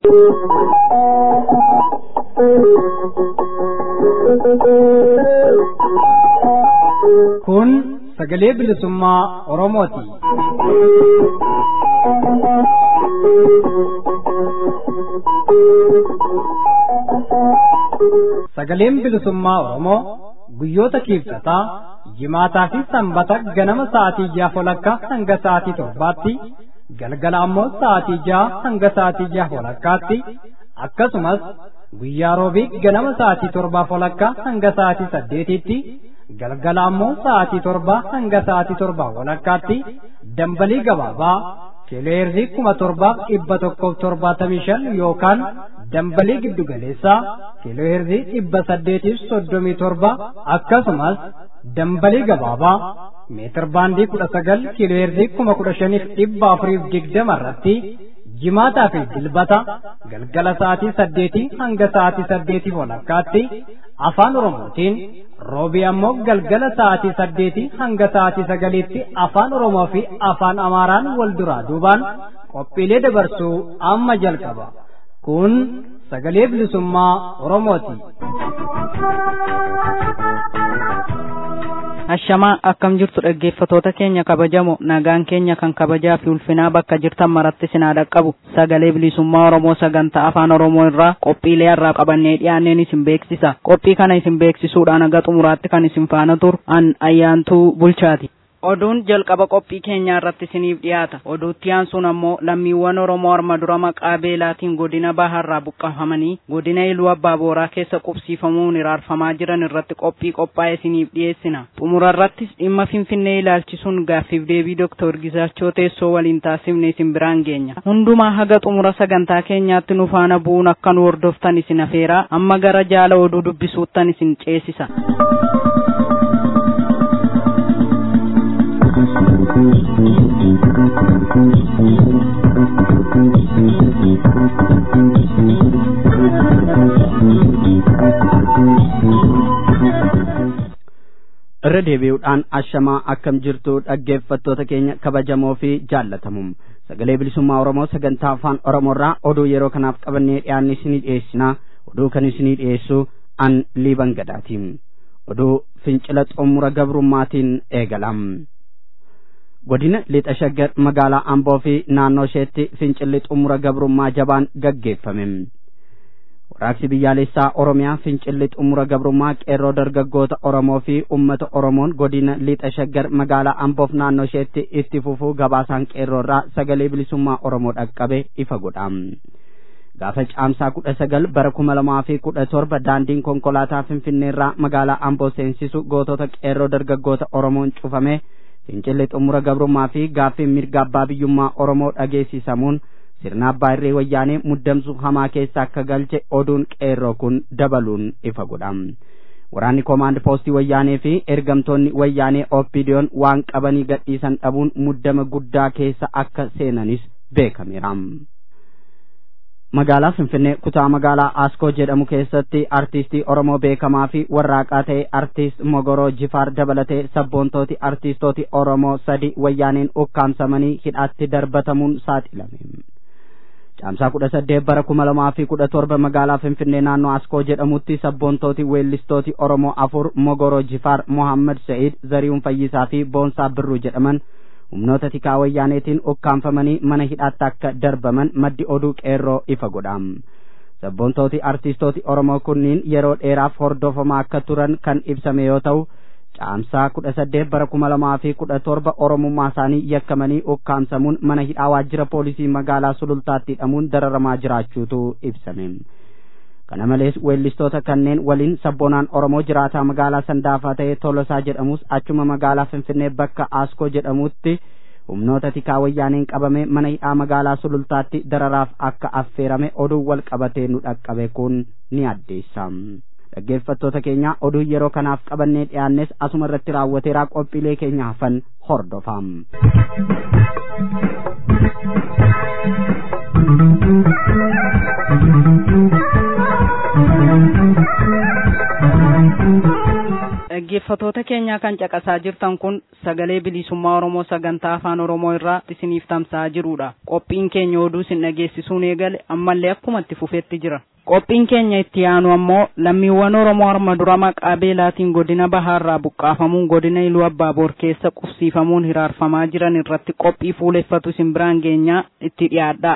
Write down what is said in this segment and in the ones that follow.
Kun sagalee bilisummaa Oromooti. Sagaleen bilisummaa Oromoo guyyoota kiibsataa jimaataa fi sanbata ganama sa'aatii jaha walakkaa hanga sa'aatii torbaatti galgala ammoo sa'aatii jaha hanga sa'aatii jaha walakkaatti akkasumas guyyaa roobii ganama sa'aatii torbaa walakkaa hanga sa'aatii saddeetitti galgala ammoo sa'aatii torbaa hanga sa'aatii torbaa walakkaatti dambalii gabaabaa kiilooheerzii kuma torbaaf dhibba tokkoof torbaatamii shan yookaan dambalii giddugaleessaa kiilooheerzii dhibba saddeetiif soddomii torba akkasumas dambalii gabaabaa meetir baandii kudha sagal kiilooheerzii kuma kudha shaniif dhibba afuriif digdama irratti jimaataa fi dilbata galgala sa'aatii saddeetii hanga sa'aatii saddeetiif walakkaatti afaan oromootiin roobii ammoo galgala sa'aatii saddeetii hanga sa'aatii sagaliitti afaan oromoo fi afaan amaaraan wal duraa duubaan qophiilee dabarsuu amma jalqaba kun sagalee bilisummaa oromooti. Ashamaa akkam jirtu dhaggeeffatoota keenya kabajamoo nagaan keenya kan kabajaa fi ulfinaa bakka jirtan maratti sinaa dhaqqabu sagalee bilisummaa Oromoo sagantaa afaan Oromoo irraa qophiilee harraa qabannee dhiyaanneen isin beeksisa qophii kana isin beeksisuudhaan haga xumuraatti kan isin faana turu an ayyaantuu bulchaati. Oduun jalqaba qophii keenyaa irratti isiniif dhiyaata. Oduutti aansuun ammoo lammiiwwan Oromoo arma dura maqaa beelaatiin godina baharraa buqqafamanii godina Iluu Abbaa Booraa keessa qubsiifamuun iraarfamaa jiran irratti qophii qophaa'e isiniif dhiyeessina. Xumura irrattis dhimma Finfinnee ilaalchisuun gaaffiif deebii Dooktor Gizaachoo teessoo waliin taasifne isin biraan geenya. Hundumaa haga xumura sagantaa keenyaatti nu faana bu'uun akka nu hordoftan isin afeeraa amma gara jaala oduu dubbisuuttan isin ceesisa. irra deebi'uudhaan ashamaa akkam jirtu dhaggeeffattoota keenya kabajamoo fi jaallatamuum sagalee bilisummaa oromoo sagantaa afaan oromoorraa oduu yeroo kanaaf qabannee dhiyaanne isinii dhiyeessinaa oduu kan isinii dhiyeessu an liiban gadaatiin oduu fincila xumura gabrummaatiin eegalam godina lixa shaggar magaalaa amboo fi naannoo isheetti fincilli xumura gabrummaa jabaan gaggeeffame warraaqsi biyyaalessaa oromiyaa fincilli xumura gabrummaa qeerroo dargaggoota oromoo fi ummata oromoon godina lixa shaggar magaalaa amboof naannoo isheetti itti fufuu gabaasaan qeerroorraa sagalee bilisummaa oromoo dhaqqabe ifa godha gaafa caamsaa kudha sagal bara kuma lamaa fi kudha torba daandiin konkolaataa finfinneerraa magaalaa amboo seensisu gootota qeerroo dargaggoota oromoon cufame fincilli xumura gabrummaa fi gaaffiin mirga abbaa biyyummaa oromoo dhageessisamuun sirna abbaa irree wayyaanee muddamsuu hamaa keessa akka galche oduun qeerroo kun dabaluun ifa godha waraanni koomaand poostii wayyaanee fi ergamtoonni wayyaanee oppidiyoon waan qabanii gadhiisan dhabuun muddama guddaa keessa akka seenanis beekameera. magaalaa finfinnee kutaa magaalaa aaskoo jedhamu keessatti artiistii oromoo beekamaa fi warraaqaa ta'e artiist mogoroo jifaar dabalatee sabboontooti artiistooti oromoo sadi wayyaaneen ukkaamsamanii hidhaatti darbatamuun saaxilame caamsaa kudha saddeet bara kuma lamaa fi kudha torba magaalaa finfinnee naannoo aaskoo jedhamutti sabboontooti weellistooti oromoo afur mogoroo jifaar mohammad sa'id zarihuun fayyisaa fi boonsaa birruu jedhaman humnoota tikaa wayyaaneetiin ukkaanfamanii mana hidhaatti akka darbaman maddi oduu qeerroo ifa godha sabboontooti artiistooti oromoo kunniin yeroo dheeraaf hordofamaa akka turan kan ibsame yoo ta'u caamsaa kudha saddeet bara kuma lamaa fi kudha torba oromummaa isaanii yakkamanii ukkaamsamuun mana hidhaa waajjira poolisii magaalaa sulultaatti hidhamuun dararamaa jiraachuutu ibsame kana malees weellistoota kanneen waliin sabboonaan oromoo jiraataa magaalaa sandaafaa ta'e tolosaa jedhamus achuma magaalaa finfinnee bakka aaskoo jedhamutti humnoota tikaa wayyaaneen qabame mana hidhaa magaalaa sulultaatti dararaaf akka affeerame oduu wal qabatee nu dhaqqabe kun ni addeessa dhaggeeffattoota keenya oduu yeroo kanaaf qabannee dhiyaannes asuma irratti raawwateeraa qophiilee keenya hafan hordofaa. dhaggeeffatoota keenyaa kan caqasaa jirtan kun sagalee bilisummaa oromoo sagantaa afaan oromoo irraa isiniif tamsa'aa jirudha qophiin keenya oduu isin dhageessisuun eegale ammallee akkuma itti fufetti jira qophiin keenya itti aanu ammoo lammiiwwan oromoo harma dura maqaa beelaatiin godina bahaarraa buqqaafamuun godina iluu abbaaboor keessa qubsiifamuun hiraarfamaa jiran irratti qophii fuuleffatu isin biraan geenyaa itti dhiyaadha.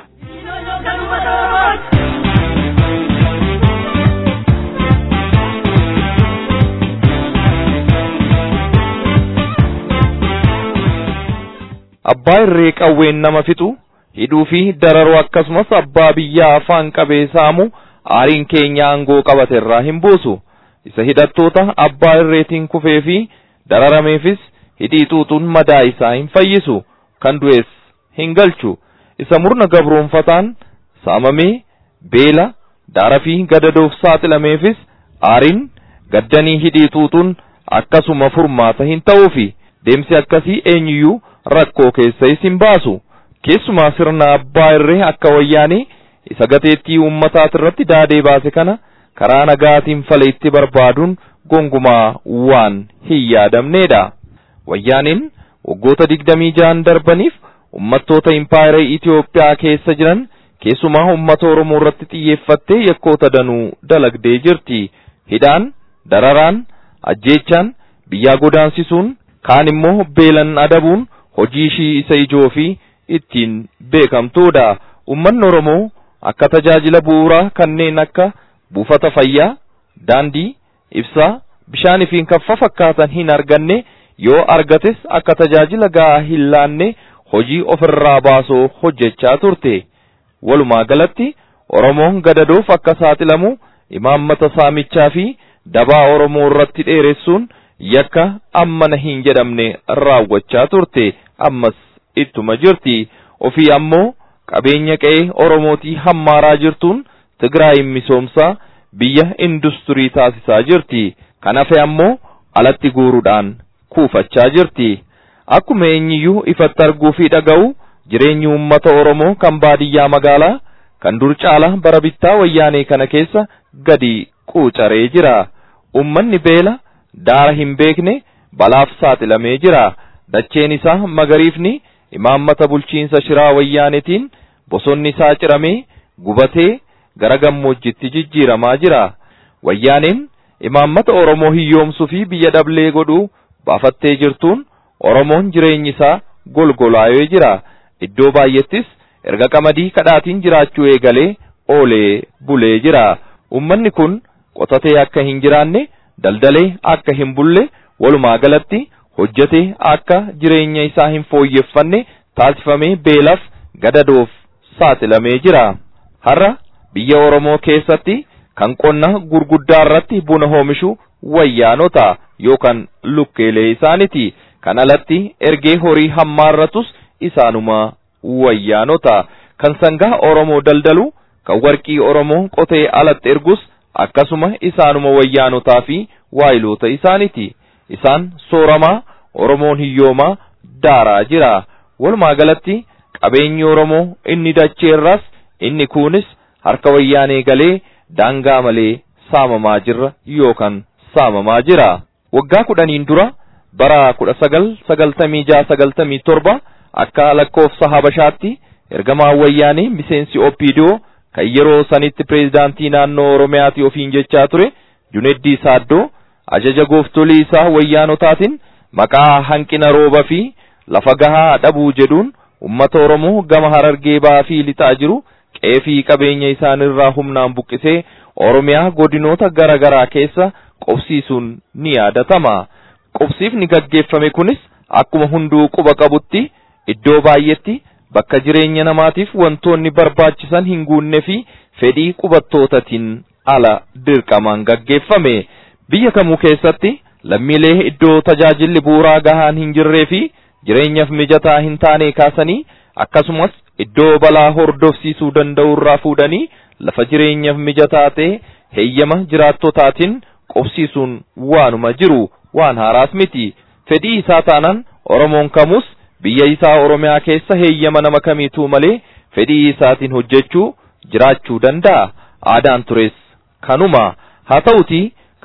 abbaa irree qawween nama fixu hidhuu fi dararuu akkasumas abbaa biyyaa afaan qabee saamu aariin keenya aangoo qabate irraa hin buusu isa hidhattoota abbaa irreetiin kufee fi dararameefis hidhii xuuxuun madaa isaa hin fayyisu kan du'es hin galchu isa murna gabroonfataan saamamee beela daara fi gadadoof saaxilameefis aariin gaddanii hidhii xuuxuun akkasuma furmaata hin ta'uufi deemsi akkasii eenyuyyuu rakkoo keessa isin baasu keessumaa sirna abbaa irree akka wayyaanii isa gateettii uummataat irratti daadee baase kana karaa nagaatiin fala itti barbaaduun gongumaa waan hin yaadamneedha. Wayyaaniin waggoota digdamii ja'an darbaniif ummattoota impaayera Itoophiyaa keessa jiran keessumaa uummata Oromoo irratti xiyyeeffattee yakkoota danuu dalagdee jirti. Hidhaan, dararaan, ajjeechaan, biyyaa godaansisuun, kaan immoo beelan adabuun hojii ishii isa ijoo fi ittiin beekamtuudha. Uummanni Oromoo akka tajaajila bu'uuraa kanneen akka buufata fayyaa, daandii, ibsaa, bishaanii fi kan fakkaatan hin arganne yoo argates akka tajaajila gahaa hin laanne hojii ofirraa baasoo hojjechaa turte. Walumaa galatti Oromoon gadadoof akka saaxilamu imaammata saamichaa fi dabaa Oromoo irratti dheeressuun yakka ammana hin jedhamne raawwachaa turte. ammas ittuma jirti ofii ammoo qabeenya qe'ee oromootii hammaaraa jirtuun tigraayin misoomsaa biyya industirii taasisaa jirti kan hafe ammoo alatti guuruudhaan kuufachaa jirti akkuma eenyiyyuu ifatti arguu fi dhaga'u jireenyi uummata oromoo kan baadiyyaa magaalaa kan dur caala bara bittaa wayyaanee kana keessa gadi quucaree jira ummanni beela daara hin beekne balaaf saaxilamee jira dacheen isaa magariifni imaammata bulchiinsa shiraa wayyaanetiin bosonni isaa ciramee gubatee gara gammoojjitti jijjiiramaa jira wayyaaneen imaammata oromoo hiyyoomsuu fi biyya dhablee godhuu baafattee jirtuun oromoon jireenyi isaa golgolaayee jira iddoo baay'ettis erga qamadii kadhaatiin jiraachuu eegalee oolee bulee jira ummanni kun qotatee akka hin jiraanne daldalee akka hin bulle walumaa galatti hojjetee akka jireenya isaa hin fooyyeffanne taasifamee beelaaf gadadoof saaxilamee jira. Har'a biyya Oromoo keessatti kan qonna gurguddaa irratti buna oomishu wayyaanota yookaan lukkeelee isaaniti. Kan alatti ergee horii hammaarratus isaanuma wayyaanota. Kan sangaa Oromoo daldalu kan warqii Oromoo qotee alatti ergus akkasuma isaanuma wayyaanotaa fi waayiloota isaaniti. Isaan sooramaa Oromoon hiyyoomaa daaraa jira. Walumaa galatti qabeenyi Oromoo inni dacheerras inni kunis harka wayyaanee galee daangaa malee saamamaa jirra yookaan saamamaa jira. Waggaa kudhaniin dura bara kudha sagal sagaltamii jaha sagaltamii torba akka lakkoofsa Habashaatti ergamaan wayyaanee miseensi Oppiidiyoo kan yeroo sanitti pireezidaantii naannoo Oromiyaati ofiin jechaa ture Juneddii Saaddoo ajaja gooftolii isaa wayyaanotaatiin maqaa hanqina rooba fi lafa gahaa dhabuu jedhuun ummata Oromoo gama harargee ba'aa fi lixaa jiru qeefii qabeenya isaanirraa humnaan buqqisee Oromiyaa godinoota gara garaa keessa qobsiisuun ni yaadatama. Qobsiifni gaggeeffame kunis akkuma hunduu quba qabutti iddoo baay'etti bakka jireenya namaatiif wantoonni barbaachisan hin guunne fi fedhii qubattootatiin ala dirqamaan gaggeeffame. Biyya kamuu keessatti lammiilee iddoo tajaajilli bu'uuraa gahaan hin jirree fi jireenyaaf mijataa hin taane kaasanii akkasumas iddoo balaa hordofsiisuu danda'u irraa fuudhanii lafa jireenyaaf mijataa ta'e heeyyama jiraattotaatiin qobsiisuun waanuma jiru waan haaraas miti fedhii isaa taanaan oromoon kamus biyya isaa oromiyaa keessa heeyyama nama kamiituu malee fedhii isaatiin hojjechuu jiraachuu danda'a aadaan tures kanuma haa ta'uti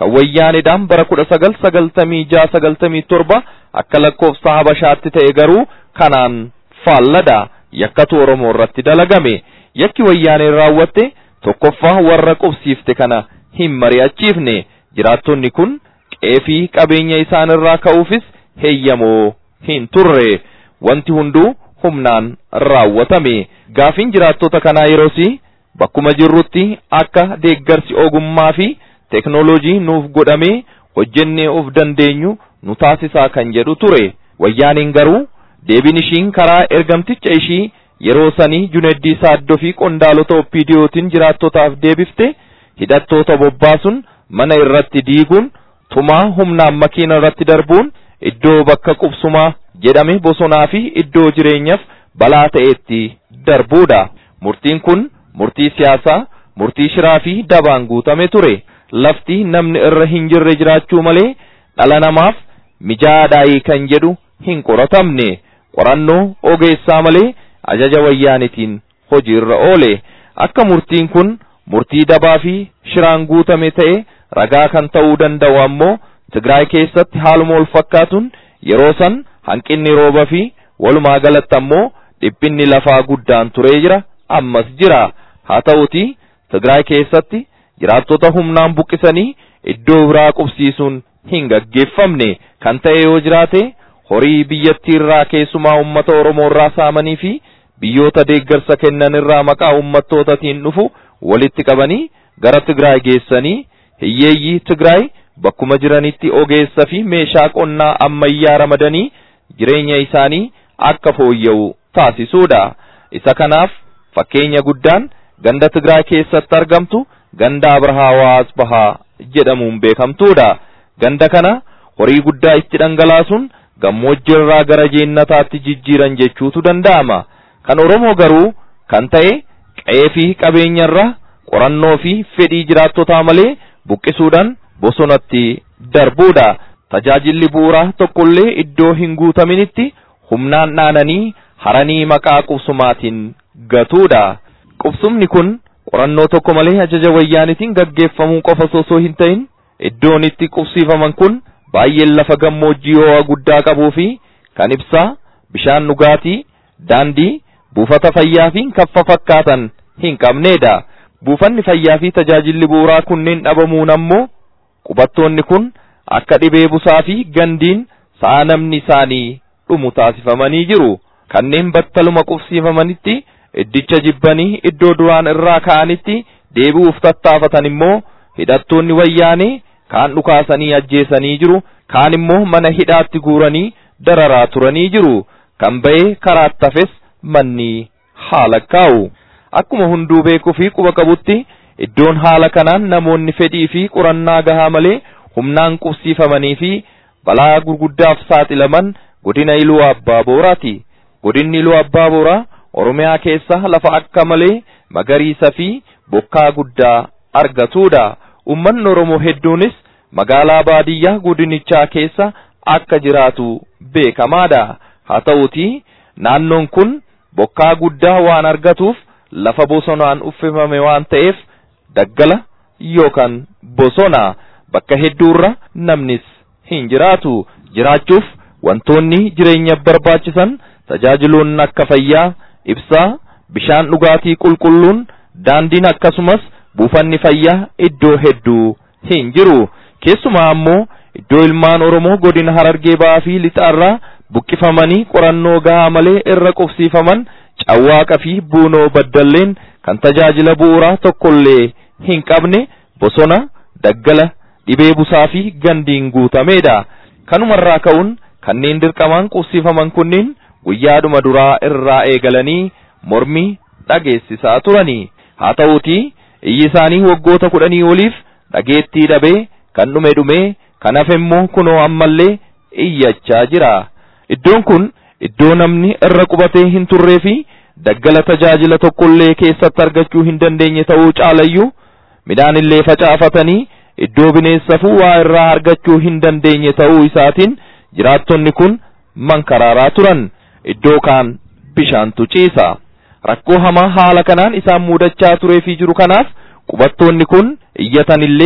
kan wayyaanedhaan bara kudha sagal sagaltamii jaha sagaltamii torba akka lakkoofsa habashaatti ta'e garuu kanaan faalladha yakkatu oromoo irratti dalagame yakki wayyaaneen raawwatte tokkoffaa warra qubsiifte kana hin mari'achiifne jiraattonni kun qeefii qabeenya isaan irraa ka'uufis heeyyamoo hin turre wanti hunduu humnaan raawwatame gaafiin jiraattota kanaa yeroosi bakkuma jirrutti akka deeggarsi ogummaa fi teknoolojii nuuf godhamee hojjennee of dandeenyu nu taasisaa kan jedhu ture wayyaaniin garuu deebiin ishiin karaa ergamticha ishii yeroo sanii juneddii saaddoo fi qondaalota oppiidiyootiin jiraattotaaf deebifte hidhattoota bobbaasuun mana irratti diiguun tumaa humnaan makiina irratti darbuun iddoo bakka qubsumaa jedhame bosonaa fi iddoo jireenyaaf balaa ta'etti darbuudha murtiin kun murtii siyaasaa murtii shiraa fi dabaan guutame ture lafti namni irra hin jirre jiraachuu malee dhala namaaf mijaadhaayii kan jedhu hin qoratamne qorannoo ogeessaa malee ajaja wayyaanitiin hojiirra oole akka murtiin kun murtii dabaa fi shiraan guutame ta'e ragaa kan ta'uu danda'u ammoo Tigraay keessatti haaluma wal fakkaatuun yeroo san hanqinni rooba fi walumaa galatti ammoo dhiphinni lafaa guddaan turee jira ammas jira haa ta'uti Tigraay keessatti jiraattota humnaan buqqisanii iddoo biraa qubsiisuun hin gaggeeffamne kan ta'e yoo jiraate horii biyyattii irraa keessumaa uummata Oromoo irraa saamanii fi biyyoota deeggarsa kennan irraa maqaa uummattootatiin dhufu walitti qabanii gara Tigraay geessanii hiyyeeyyii Tigraay bakkuma jiranitti ogeessa fi meeshaa qonnaa ammayyaa ramadanii jireenya isaanii akka fooyya'u taasisuudha. Isa kanaaf fakkeenya guddaan ganda Tigraay keessatti argamtu ganda Abrahaa Bahaa jedhamuun beekamtuudha. Ganda kana horii guddaa itti dhangalaasuun gammoojjii irraa gara jeennataatti jijjiiran jechuutu danda'ama. Kan Oromoo garuu kan ta'e qe'ee fi qabeenyarra qorannoo fi fedhii jiraattotaa malee buqqisuudhaan bosonatti darbuudha. Tajaajilli bu'uuraa tokkollee iddoo hin guutaminitti humnaan dhaananii haranii maqaa qubsumaatiin gatuudha. Qubsumni kun qorannoo tokko malee ajaja wayyaanitiin gaggeeffamuu qofa osoo hin ta'in iddoon itti qubsiifaman kun baay'een lafa gammoojjii ho'a guddaa qabuu fi kan ibsaa, bishaan dhugaatii, daandii, buufata fayyaa fi kan fakkaatan hin qabneedha. Buufanni fayyaa fi tajaajilli bu'uuraa kunneen dhabamuun ammoo qubattoonni kun akka dhibee busaa fi gandiin sa'a namni isaanii dhumu taasifamanii jiru. Kanneen battaluma qubsiifamanitti iddicha jibbanii iddoo duraan irraa ka'anitti deebi'uuf tattaafatan immoo hidhattoonni wayyaanee kaan dhukaasanii ajjeesanii jiru kaan immoo mana hidhaatti guuranii dararaa turanii jiru kan ba'ee karaatti hafes manni haala kaa'u akkuma hunduu beekuu fi quba qabutti iddoon haala kanaan namoonni fedhii fi qorannaa gahaa malee humnaan qubsiifamanii fi balaa gurguddaaf saaxilaman godina iluu abbaa booraati godinni iluu abbaa booraa oromiyaa keessa lafa akka malee magariisa fi bokkaa guddaa argatuudha ummanni oromoo hedduunis magaalaa baadiyyaa godinichaa keessa akka jiraatu beekamaadha haa ta'uti naannoon kun bokkaa guddaa waan argatuuf lafa bosonaan uffifame waan ta'eef daggala yookaan bosona bakka hedduurra namnis hin jiraatu jiraachuuf wantoonni jireenya barbaachisan tajaajiloonni akka fayyaa ibsaa bishaan dhugaatii qulqulluun daandiin akkasumas buufanni fayyaa iddoo hedduu hin jiru keessumaa ammoo iddoo ilmaan oromoo godina harargee ba'aa fi lixaarraa buqqifamanii qorannoo gahaa malee irra qubsiifaman cawwaaqa fi buunoo baddalleen kan tajaajila bu'uuraa tokkollee hin qabne bosona daggala dhibee busaa fi gandiin guutameedha kanumarraa ka'uun kanneen dirqamaan qubsiifaman kunniin guyyaadhuma duraa irraa eegalanii mormii dhageessisaa turanii haa ta'uutii iyyi isaanii waggoota kudhanii oliif dhageettii dhabee kan dhume dhumee kan hafe immoo kunoo ammallee iyyachaa jira iddoon kun iddoo namni irra qubatee hin turree fi daggala tajaajila tokkollee keessatti argachuu hin dandeenye ta'uu caalayyuu midhaan illee facaafatanii iddoo bineensafuu waa irraa argachuu hin dandeenye ta'uu isaatiin jiraattonni kun mankaraaraa turan iddoo kaan bishaantu ciisa rakkoo hamaa haala kanaan isaan muudachaa turee fi jiru kanaaf qubattoonni kun iyyatanillee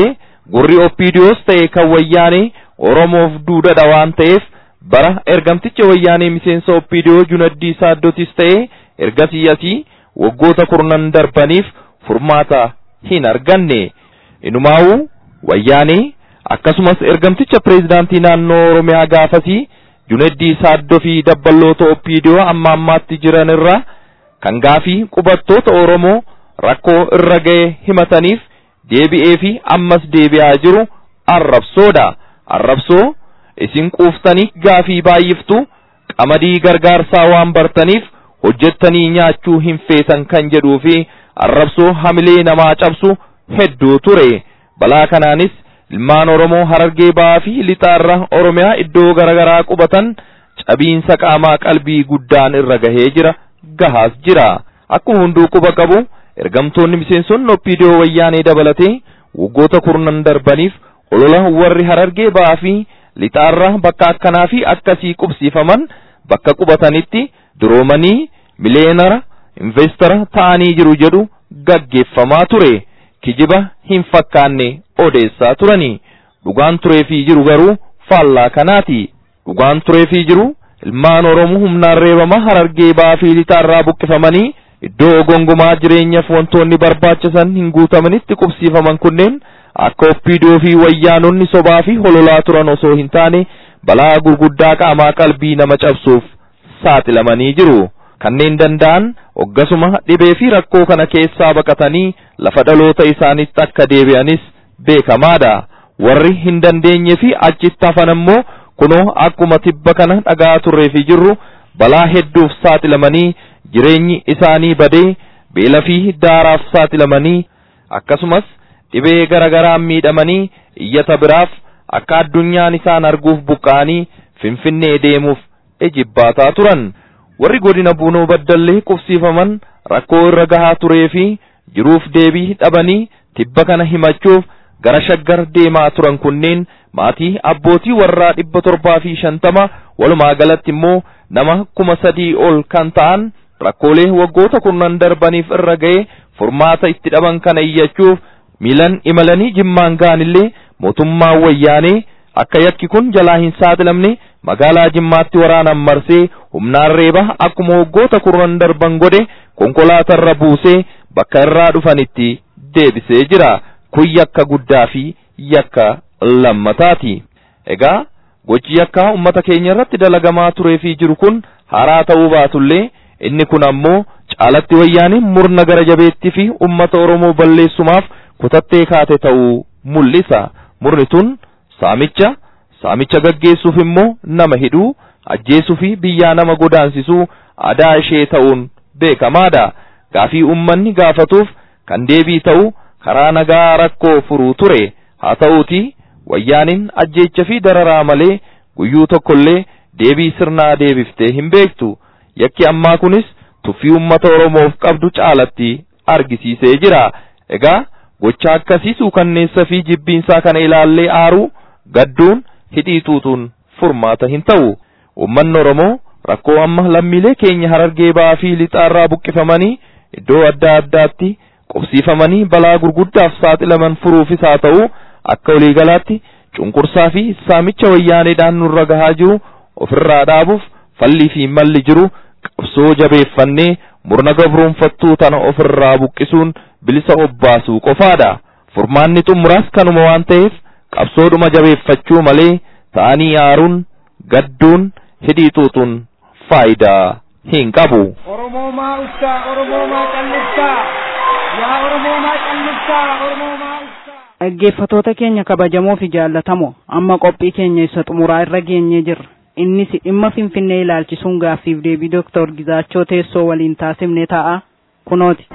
gurri oppiidiyoos ta'e kan wayyaanee oromoof duudadha waan ta'eef bara ergamticha wayyaanee miseensa oppiidiyoo junaddii saaddotis ta'e ergasii asii waggoota kurnan darbaniif furmaata hin arganne inumaa'uu wayyaanee akkasumas ergamticha pireezidaantii naannoo oromiyaa gaafasii junaddii saaddoo fi dabballoota oppiidiyoo amma ammaatti jiran irraa kan gaafii qubattoota oromoo rakkoo irra ga'e himataniif deebi'ee fi ammas deebi'aa jiru arrabsoodha arrabsoo isin quuftanii gaafii baay'iftu qamadii gargaarsaa waan bartaniif hojjettanii nyaachuu hin feetan kan jedhuu fi arrabsoo hamilee namaa cabsu hedduu ture balaa kanaanis ilmaan oromoo harargee ba'aa fi lixaarra oromiyaa iddoo garaagaraa qubatan cabiinsa qaamaa qalbii guddaan irra gahee jira gahaas jira akkuma hunduu quba qabu ergamtoonni miseensonni oppiidiyoo wayyaanee dabalatee waggoota kurnan darbaniif olola warri harargee ba'aa fi lixaarra bakka akkanaa fi akkasii qubsiifaman bakka qubatanitti duroomanii mileenara investara ta'anii jiru jedhu gaggeeffamaa ture kijiba hin fakkaanne odeessaa turanii dhugaan tureefii jiru garuu faallaa kanaati dhugaan tureefii jiru ilmaan oromoo humnaan reebama harargee ba'aa fi lixaarraa buqqifamanii iddoo gongomaa jireenyaaf wantoonni barbaachisan hin guutamanitti qubsiifaman kunneen akka oppiidoo fi wayyaanonni sobaa fi hololaa turan osoo hin taane balaa gurguddaa qaamaa qalbii nama cabsuuf saaxilamanii jiru kanneen danda'an oggasuma dhibee fi rakkoo kana keessaa baqatanii lafa dhaloota isaanitti akka deebi'anis beekamaadha warri hin dandeenye fi achitti hafan ammoo kunoo akkuma tibba kana dhagaa turree fi jirru balaa hedduuf saaxilamanii jireenyi isaanii badee beela fi daaraaf saaxilamanii akkasumas dhibee garagaraan miidhamanii iyyata biraaf akka addunyaan isaan arguuf buqqa'anii finfinnee deemuuf ejibbaataa turan warri godina buunoo baddallee qubsiifaman rakkoo irra gahaa turee fi jiruuf deebii dhabanii tibba kana himachuuf gara shaggar deemaa turan kunneen maatii abbootii warraa dhibba torbaa fi shantama walumaa galatti immoo nama kuma sadii ol kan ta'an rakkoolee waggoota kurnan darbaniif irra ga'e furmaata itti dhaban kana iyyachuuf miilan imalanii jimmaan ga'anillee mootummaan wayyaanee akka yakki kun jalaa hin saaxilamne magaalaa jimmaatti waraanan marsee humnaan reeba akkuma waggoota kurnan darban godhe konkolaatarra buusee bakka irraa dhufanitti deebisee jira kun yakka guddaa fi yakka lammataati egaa gochi yakkaa ummata keenya irratti dalagamaa turee fi jiru kun haaraa ta'uu baatullee inni kun ammoo caalatti wayyaaniin murna gara jabeettii fi ummata oromoo balleessumaaf kutattee kaate ta'uu mul'isa murni tun saamicha saamicha gaggeessuuf immoo nama hidhuu ajjeesuu fi biyyaa nama godaansisuu aadaa ishee ta'uun beekamaadha gaafii ummanni gaafatuuf kan deebii ta'u karaa nagaa rakkoo furuu ture haa ta'uuti wayyaaniin ajjeecha fi dararaa malee guyyuu tokkollee deebii sirnaa deebiftee hin beektu yakki ammaa kunis tuffii ummata oromoof qabdu caalatti argisiisee jira egaa gocha akkasii suukanneessa fi jibbiinsaa kana ilaallee aaruu gadduun hidhii tuutuun furmaata hin ta'u ummanni oromoo rakkoo amma lammiilee keenya harargee ba'aa fi lixaarraa buqqifamanii iddoo adda addaatti qubsiifamanii balaa gurguddaaf saaxilaman furuufis haa ta'u akka waliigalaatti cunqursaa fi saamicha wayyaaneedhaan nurra gahaa jiru ofirraa dhaabuuf fallii fi malli jiru qabsoo jabeeffannee murna gabroonfattuu tana ofirraa buqqisuun bilisa obbaasuu qofaadha furmaanni xumuraas kanuma waan ta'eef qabsoodhuma jabeeffachuu malee ta'anii aaruun gadduun hidhii tuutuun faayidaa hin qabu. Oromoomaa uftaa, Oromoomaa calliftaa, yaa Oromoomaa calliftaa, Oromoomaa uftaa. Dhaggeeffatoota keenya kabajamoo fi jaallatamoo amma qophii keenya isa xumuraa irra geenyee jirra. Innis dhimma Finfinnee ilaalchisuun gaaffiif deebii Dooktor Gizaachoo teessoo waliin taasifne ta'a kunooti.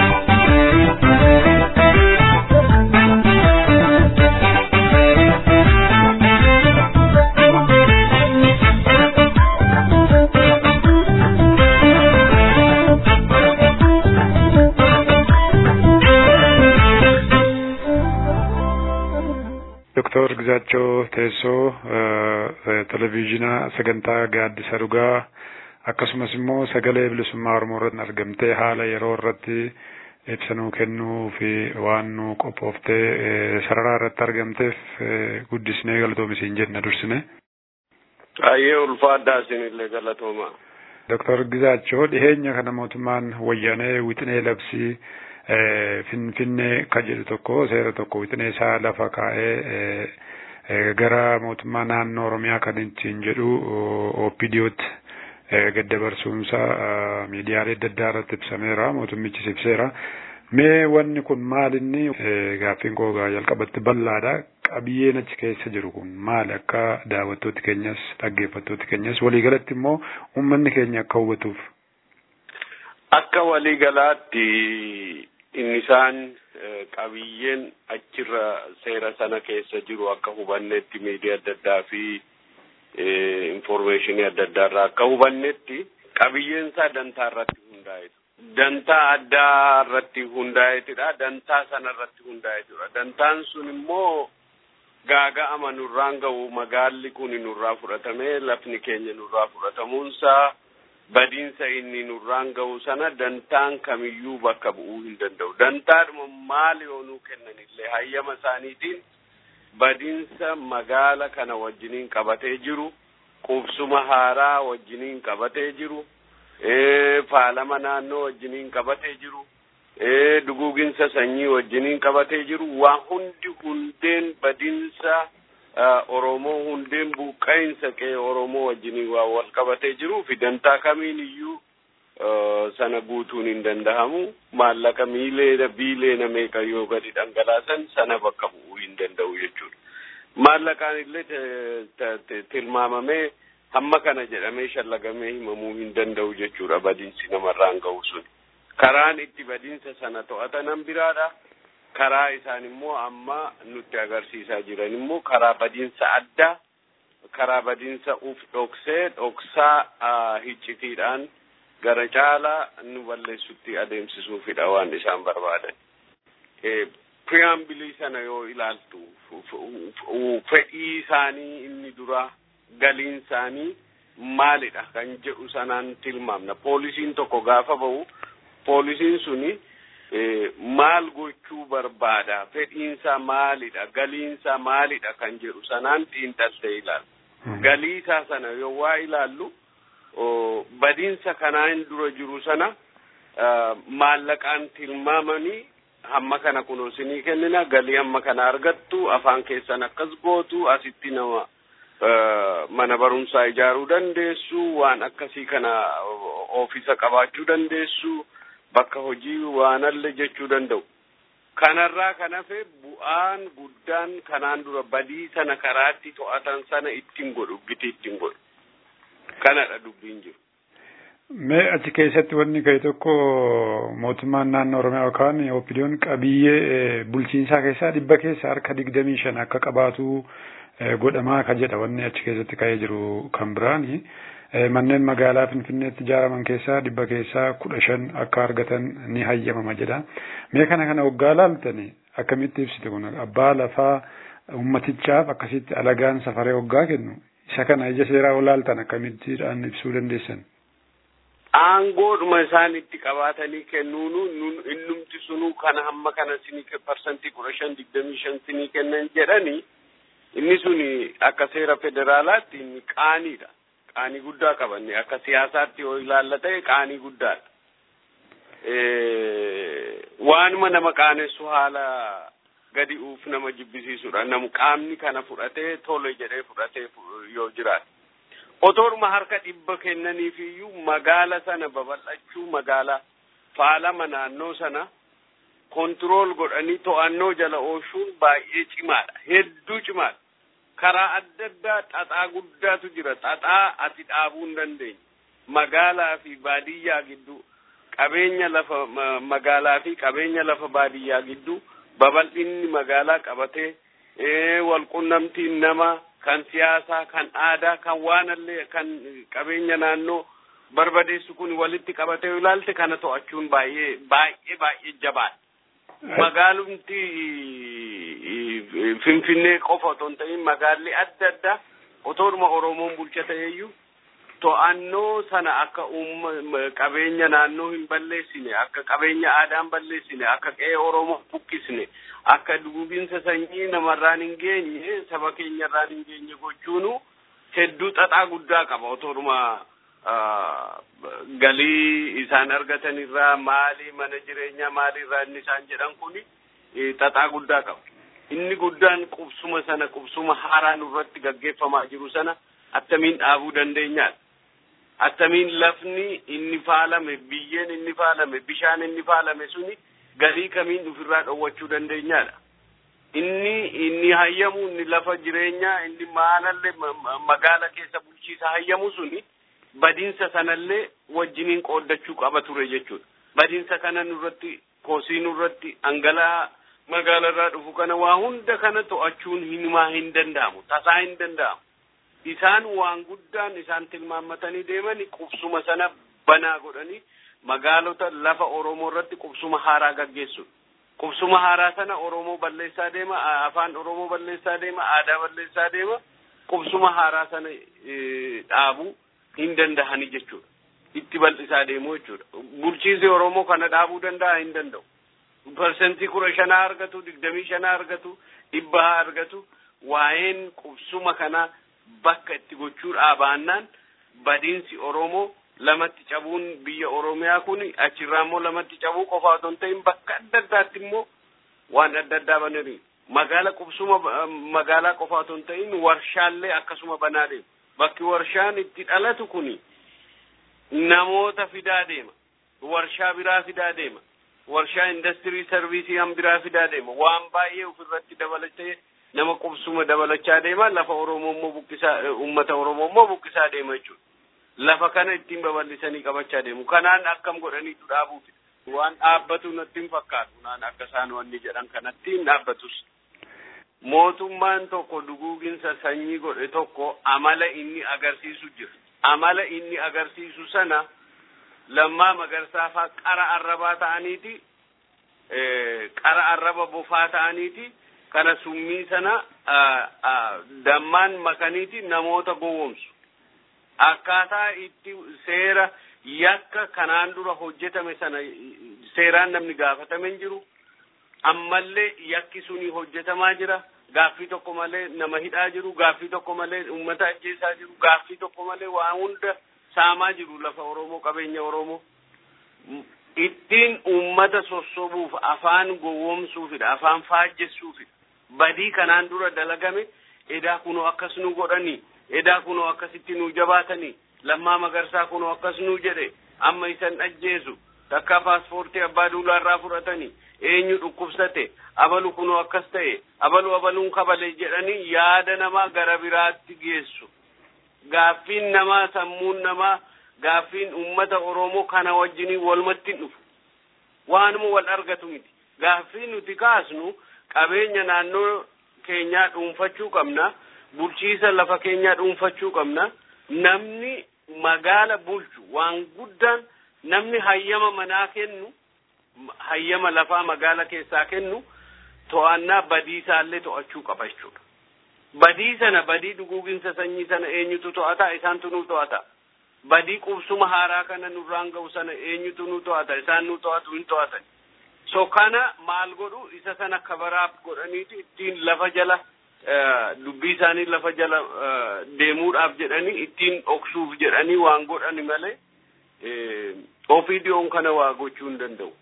Doktor Gizaachoo teessoo televizyiina sagantaa gaaddisa dhugaa akkasumas immoo sagalee bilisummaa Oromoo irratti argamtee haala yeroo irratti ibsa nuu kennuu fi waan nu qophooftee sararaa irratti argamteef guddisnee galatoomi jenna dursine. Baay'ee ulfaadhaa isinillee galatooma. Doktor Gizaachoo dhiheenya kana mootummaan wayyaanee wixinee labsii finfinnee kan jedhu tokko seera tokko wixinee isaa lafa kaa'ee gara mootummaa naannoo Oromiyaa kan ittiin jedhu OPDOtti gaddabarsuunsa miidiyaalee adda addaa irratti ibsameera mootummichis ibseera. Mee wanni kun maalinni gaaffiin koo jalqabatti bal'aadha. Qabiyyeen achi keessa jiru kun maali akka daawwattooti keenyas dhaggeeffattooti keenyas waliigalatti immoo uummanni keenya akka hubatuuf. Akka waliigalaatti inni isaan qabiyyeen achirra seera sana keessa jiru akka hubannetti miidiyaa adda addaa fi informeeshinii adda addaa irraa akka hubannetti qabiyyeen isaa dantaa irratti hundaa'etu. Dantaa addaa irratti hundaa'etidha. Dantaa sana irratti hundaa'etudha. Dantaan sun immoo gaaga'ama nurraan ga'u magaalli kun nurraa fudhatamee lafni keenya nurraa fudhatamuunsaa badiinsa inni nurraan ga'u sana dantaan kamiyyuu bakka bu'uu hin danda'u. Dantaadhuma maali yoonuu kennanillee hayyama isaaniitiin badiinsa magaala kana wajjiniin qabatee jiru qubsuma haaraa wajjiniin qabatee jiru faalama naannoo wajjiniin qabatee jiru duguuginsa sanyii wajjiniin qabatee jiru waa hundi hundeen badiinsa Oromoo hundeen buqqa'insa qe'ee Oromoo wajjiniin waa wal qabatee jiruu fi dantaa kamiin iyyuu sana guutuun hin danda'amu maallaqa miileena biileena meeqa yoo gadi dhangalaasan sana bakka bu'uu hin danda'u jechuudha. Maallaqaan illee tilmaamamee hamma kana jedhamee shallagamee himamuu hin danda'u jechuudha badiinsi namarraan ga'u sun. Karaan itti badiinsa sana to'atanan biraadha. Karaa isaan immoo amma nutti agarsiisaa jiran immoo karaa badiinsa addaa karaa badiinsa uf dhoksee dhoksaa hiccitiidhaan gara caalaa nu balleessutti adeemsisuufidha waan isaan barbaadan. Piriyaambilii sana yoo ilaaltu fedhii isaanii inni duraa galiin isaanii maalidha kan jedhu sanaan tilmaamna. Poolisiin tokko gaafa ba'u poolisiin suni maal gochuu barbaada fedhiinsaa maalidha galiinsaa maalidha kan jedhu sanaan xiinxaltee ilaalla. Galii isaa sana yoo waa ilaallu badiinsa kanaan dura jiru sana maallaqaan tilmaamanii hamma kana kunoo isinii kennina galii hamma kana argattu afaan keessan akkas gootu asitti nama mana barumsaa ijaaruu dandeessu waan akkasii kana oofisa qabaachuu dandeessu bakka hojii waanalle jechuu danda'u. Kanarraa kan hafe bu'aan guddaan kanaan dura badii sana karaatti to'atan sana ittiin godhu giti ittiin godhu. Kanadha dubbiin jiru. Mee achi keessatti wanni ka'e tokko mootummaan naannoo Oromiyaa yookaan OPDO'n qabiyyee bulchiinsaa keessaa dhibba keessa harka digdamii shan akka qabaatu godhamaa ka jedha wanni achi keessatti ka'ee jiru kan biraani. Manneen magaalaa Finfinneetti ijaaraman keessaa dhibba keessaa kudha shan akka argatan ni hayyamama jedha. Mee kana kana waggaa laaltani akkamitti ibsite kun abbaa lafaa ummatichaaf akkasitti alagaan safaree waggaa kennu isa kana ija seeraa olaaltan akkamittiidhaan ibsuu dandeessan. aangoodhuma isaan itti qabaatanii kennuunu innumti sunuu kana hamma kana sinii parsantii kudha shan digdamii shan sinii kennan jedhani inni suni akka seera federaalaatti inni qaaniidha qaanii guddaa qabanne akka siyaasaatti yoo ilaalla ta'e qaanii guddaadha waanuma nama qaanessu haala gadi uuf nama jibbisiisudha nam qaamni kana fudhatee tole jedhee fudhatee yoo jiraate otooruma harka dhibba kennaniif iyyuu magaala sana babal'achuu magaala faalama naannoo sana kontirool godhanii to'annoo jala oolchuun baay'ee cimaadha hedduu cimaadha karaa adda addaa xaxaa guddaatu jira xaxaa ati dhaabuu hin dandeenye magaalaa fi baadiyyaa gidduu qabeenya lafa magaalaa fi qabeenya lafa baadiyyaa gidduu babal'inni magaalaa qabatee walqunnamtiin nama kan siyaasaa kan aadaa kan waanallee kan qabeenya naannoo barbadeessu kun walitti qabatee ilaalte kana to'achuun baay'ee baay'ee baay'ee jabaadha. Magaalumti Finfinnee qofa otoo hin ta'in magaalli adda addaa otoodhuma Oromoon bulcha ta'eeyyuu to'annoo sana akka qabeenya naannoo hin balleessine akka qabeenya aadaa hin balleessine akka qe'ee oromoo buqqisne akka duguginsa sanyii namarraan hin geenye saba keenyarraan hin geenye gochuunu hedduu xaxaa guddaa qaba otooruma galii isaan argatan irraa maali mana jireenyaa maali irraa inni isaan jedhan kuni xaxaa guddaa qaba. Inni guddaan qubsuma sana qubsuma haaraa nurratti gaggeeffamaa jiru sana attamiin dhaabuu dandeenyaadha. Attamiin lafni inni faalame biyyeen inni faalame bishaan inni faalame suni galii kamiin ofirraa dhowwachuu dandeenyaadha. Inni inni hayyamu inni lafa jireenyaa inni maalallee magaala keessa bulchiisa hayyamu suni badiinsa sanallee wajjiniin qooddachuu qaba ture jechuudha. Badiinsa kana nurratti kosii nurratti hangalaa magaalarraa dhufu kana waa hunda kana to'achuun hinumaa hin danda'amu tasaa hin danda'amu. Isaan waan guddaan isaan tilmaammatanii deemani qubsuma sana banaa godhanii magaalota lafa Oromoo irratti qubsuma haaraa gaggeessu. Qubsuma haaraa sana Oromoo balleessaa deema, afaan Oromoo balleessaa deema, aadaa balleessaa deema. Qubsuma haaraa sana dhaabuu hin dandahani jechuudha. Itti bal'isaa deemu jechuudha. Bulchiinsi Oromoo kana dhaabuu danda'a hin danda'u. Parsentii kudha shanaa argatu, digdamii shanaa argatu, dhibba argatu. Waa'een qubsuma kanaa bakka itti gochuu dhaabaannaan badiinsi Oromoo lamatti cabuun biyya Oromiyaa kun achirraa immoo lamatti cabuu qofa otoo hin ta'in bakka adda addaatti immoo waan adda addaa bananii magaala qubsuma magaalaa qofa otoo hin ta'in warshaallee akkasuma banaa deemu. Bakki warshaan itti dhalatu kuni namoota fidaa deema. Warshaa biraa fidaa deema. Warshaa industirii sarviisii han biraa fidaa deema. Waan baay'ee ofirratti dabalatee nama qubsuma dabalachaa deema. Lafa Oromoo immoo buqqisaa uummata Oromoo immoo buqqisaa deema jechuudha. Lafa kana ittiin babal'isanii qabachaa deemu. Kanaan akkam godhaniitu dhaabuufi. Waan dhaabbatu natti hin fakkaatu. Naan akka isaan wanni jedhan kanatti hin dhaabbatus. mootummaan tokko duguuginsa sanyii godhe tokko amala inni agarsiisu jira. Amala inni agarsiisu sana lammaa magarsaafaa qara arrabaa ta'aniiti qara arraba bofaa ta'aniiti kana summii sana dammaan makaniiti namoota gowwomsu. Akkaataa itti seera yakka kanaan dura hojjetame sana seeraan namni gaafatame hin jiru. ammallee yakki suni hojjetamaa jira gaaffii tokko malee nama hidhaa jiru gaaffii tokko malee uummata ajjeesaa jiru gaaffii tokko malee waan hunda saamaa jiru lafa oromoo qabeenya oromoo ittiin uummata sossobuuf afaan gowwomsuufidha afaan faajjessuufidha badii kanaan dura dalagame edaa kunoo akkas nu godhanii edaa kunoo akkasitti nu jabaatanii lammaa magarsaa kunoo akkas nu jedhe amma isan ajjeesu takka paaspoortii abbaa duulaarraa fudhatanii eenyu dhukkubsate abalu kunoo akkas ta'e abalu abaluun kabale jedhanii yaada namaa gara biraatti geessu gaaffiin namaa sammuun namaa gaaffiin ummata oromoo kana wajjiniin walumatti dhufu waanuma wal argatu miti gaaffiin nuti kaasnu qabeenya naannoo keenyaa dhuunfachuu qabna bulchiisa lafa keenyaa dhuunfachuu qabna namni magaala bulchu waan guddaan namni hayyama manaa kennu hayyama lafaa magaala keessaa kennu to'annaa badiisaallee to'achuu qaba jechuudha. Badii sana badii duguuginsa sanyii sana eenyutu to'ata isaantu nu to'ata. Badii qubsuma haaraa kana nurraan ga'u sana eenyutu nu to'ata isaan nu to'atu hin to'atan. So kana maal godhu isa sana kabaraaf godhaniiti ittiin lafa jala dubbii isaanii lafa jala deemuudhaaf jedhanii ittiin dhoksuuf jedhanii waan godhani malee ofii dhiyoon kana waa gochuu hin danda'u.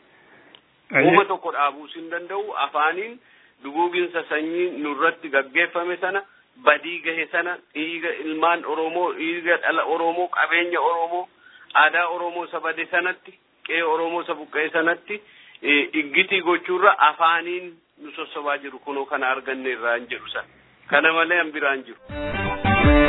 Uuma tokko dhaabuus hin danda'u afaaniin duguuginsa sanyii nurratti gaggeeffame sana badii gahe sana dhiiga ilmaan Oromoo dhiiga dhala Oromoo qabeenya Oromoo aadaa Oromoo isa bade sanatti qe'ee Oromoo isa buqqa'e sanatti iggitii gochuurra afaaniin nu sossobaa jiru kunoo kana arganne irraa hin jedhu sana kana malee an biraan jiru.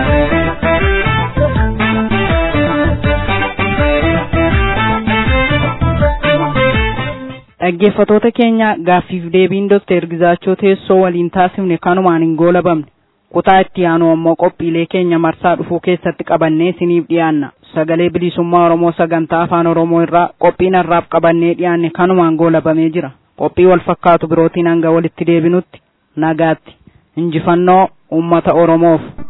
dhaggeeffatoota keenya gaaffiif deebiin Dr. Gizaachoo teessoo waliin taasifne kanumaan hin goolabamne kutaa itti aanu ammoo qophiilee keenya marsaa dhufuu keessatti qabannee isiniif dhiyaanna sagalee bilisummaa Oromoo sagantaa afaan Oromoo irraa qophiin har'aaf qabannee dhiyaanne kanumaan goolabamee jira qophii wal fakkaatu birootiin hanga walitti deebinutti nagaatti injifannoo uummata Oromoof.